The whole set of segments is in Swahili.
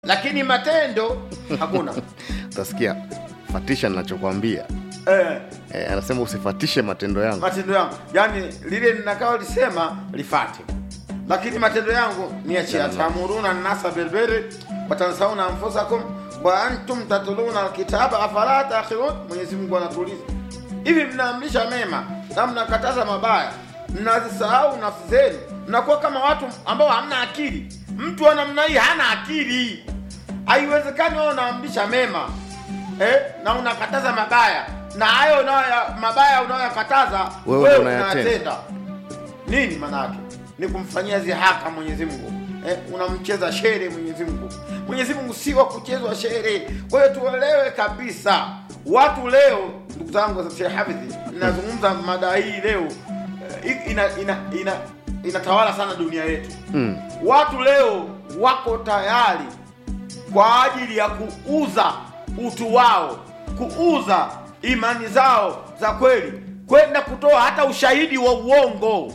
lakini matendo hakuna. utasikia fatisha ninachokwambia Eh, eh, anasema usifatishe matendo yangu matendo yangu yani lile ninakao lisema lifate, lakini matendo yangu niachia. tamuruna nnasa bilbiri watansauna anfusakum wa antum tatluna alkitaba afala taqilun. Mwenyezi Mungu anatuuliza hivi, mnaamrisha mema na mnakataza mabaya, mnazisahau nafsi zenu, mnakuwa kama watu ambao hamna akili. Mtu wa namna hii hana akili. Haiwezekani wewe unaamrisha mema eh, na unakataza mabaya, na hayo unayo mabaya unayoyakataza Wewe wewe unayatenda. unayatenda. Nini maana yake? Ni kumfanyia zihaka Mwenyezi Mungu eh, unamcheza shere Mwenyezi Mungu. Mwenyezi Mungu si wa kuchezwa shere. Kwa hiyo tuelewe kabisa, watu leo, ndugu zangu, Sheikh Hafidhi, ninazungumza mada hii leo eh, ina, ina, ina, inatawala sana dunia yetu mm. watu leo wako tayari kwa ajili ya kuuza utu wao, kuuza imani zao za kweli, kwenda kutoa hata ushahidi wa uongo.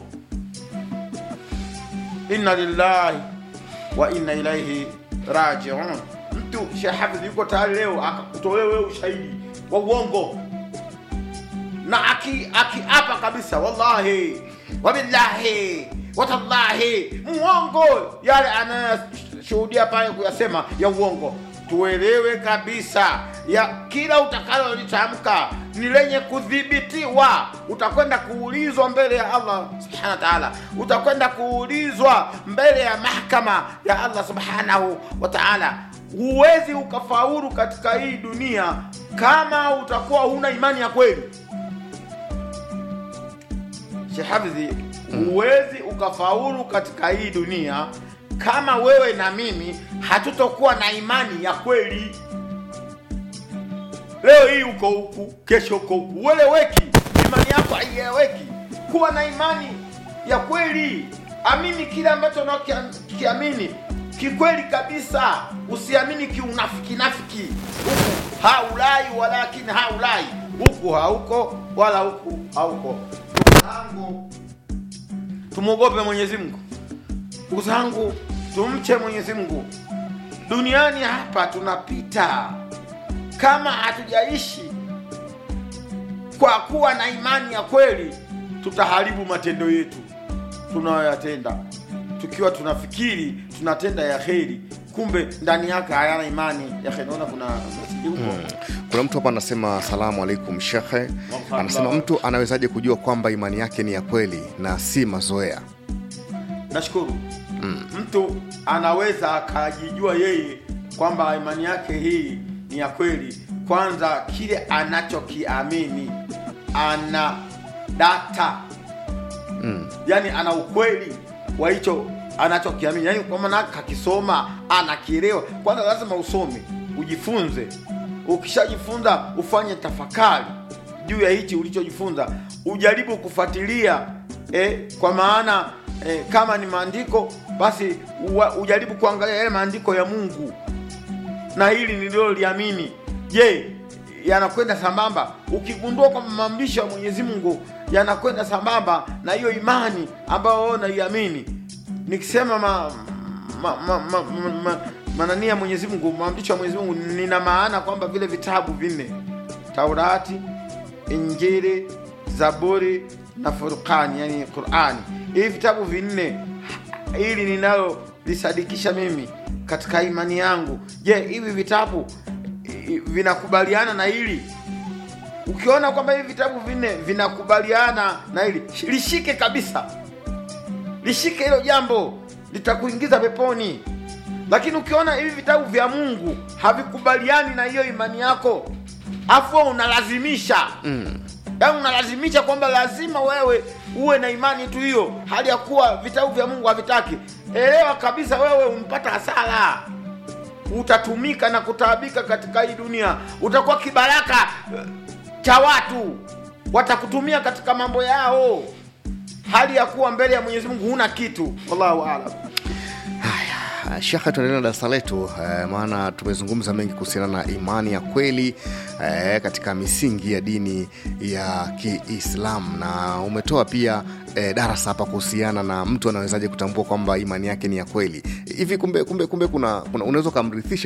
Inna lillahi wa inna ilaihi rajiun. Mtu Sheikh Hafidh yuko tayari leo akakutolea wewe ushahidi wa uongo na aki akiapa kabisa, wallahi wabillahi watallahi, muongo yale anayoshuhudia pale kuyasema ya uongo. Tuelewe kabisa ya kila utakalolitamka ni lenye kudhibitiwa. Utakwenda kuulizwa mbele ya Allah subhanahu wa ta'ala, utakwenda kuulizwa mbele ya mahakama ya Allah subhanahu wa ta'ala. Huwezi ukafaulu katika hii dunia kama utakuwa huna imani ya kweli. Sheikh Hafidhi, huwezi ukafaulu katika hii dunia kama wewe na mimi hatutokuwa na imani ya kweli. Leo hii uko huku, kesho uko huku, ueleweki, imani yako haieleweki. Kuwa na imani ya kweli, amini kile ambacho unakiamini kikweli kabisa, usiamini kiunafiki nafiki, huku haulai walakini haulai, huku hauko wala huku hauko. Ndugu zangu, tumwogope Mwenyezi Mungu. Ndugu zangu, tumche Mwenyezi Mungu. Duniani hapa tunapita, kama hatujaishi kwa kuwa na imani ya kweli, tutaharibu matendo yetu tunayoyatenda, tukiwa tunafikiri tunatenda ya kheri, kumbe ndani yake hayana imani ya kheri. Naona kuna meseji huko kuna mtu hapa anasema asalamu alaikum shekhe anasema mtu anawezaje kujua kwamba imani yake ni ya kweli na si mazoea Nashukuru mtu anaweza akajijua yeye kwamba imani yake hii ni ya kweli. Kwanza kile anachokiamini ana data mm. yani ana ukweli wa hicho anachokiamini, yani kwa maana kakisoma anakielewa. Kwanza lazima usome, ujifunze. Ukishajifunza ufanye tafakari juu ya hichi ulichojifunza, ujaribu kufuatilia eh, kwa maana eh, kama ni maandiko basi uwa, ujaribu kuangalia yale maandiko ya Mungu na hili nililoliamini, je, yanakwenda sambamba? Ukigundua kwamba maamrisho ya Mwenyezi Mungu yanakwenda sambamba na hiyo imani ambayo wewe unaiamini, nikisema ma, ma, ma, ma, ma, ma, manania ya Mwenyezi Mungu, maamrisho ya Mwenyezi Mungu, nina maana kwamba vile vitabu vinne, Taurati, Injili, Zaburi na Furqani, yani Qurani, hivi vitabu vinne ili ninalo lisadikisha mimi katika imani yangu. Je, hivi vitabu i- vinakubaliana na hili? Ukiona kwamba hivi vitabu vinne vinakubaliana na hili, shi- lishike kabisa, lishike hilo jambo, litakuingiza peponi. Lakini ukiona hivi vitabu vya Mungu havikubaliani na hiyo imani yako, afu wewe unalazimisha Mm. yaani unalazimisha kwamba lazima wewe uwe na imani tu hiyo, hali ya kuwa vitabu vya Mungu havitaki. Elewa kabisa, wewe umpata hasara, utatumika na kutaabika katika hii dunia, utakuwa kibaraka eh, cha watu, watakutumia katika mambo yao, hali ya kuwa mbele ya Mwenyezi Mungu huna kitu. Wallahu aalam. uh, shekhe tuendelea na darasa letu uh, maana tumezungumza mengi kuhusiana na imani ya kweli uh, katika misingi ya dini ya kiislam na umetoa pia uh, darasa hapa kuhusiana na mtu anawezaje kutambua kwamba imani yake ni ya kweli hivi kumbe kumbe kumbe kuna, kuna unaweza ukamrithisha